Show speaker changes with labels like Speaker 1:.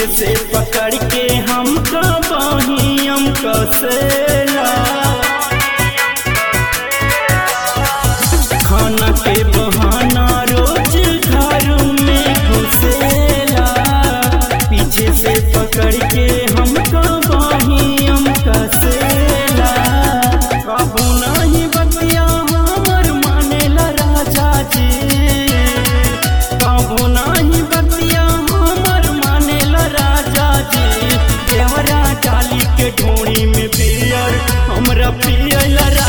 Speaker 1: पीछे से पकड़ के हमका बाहियम कसेला खाना के बहाना रोज घर में घुसेला पीछे से पकड़ के हमका बाहियम कसेला कबू नहीं बतिया हमर मानेला राजा जी कबू नहीं बतिया हमर मानेला राजा जी देवरा डाली के ढोणी में पियर हमरा पियला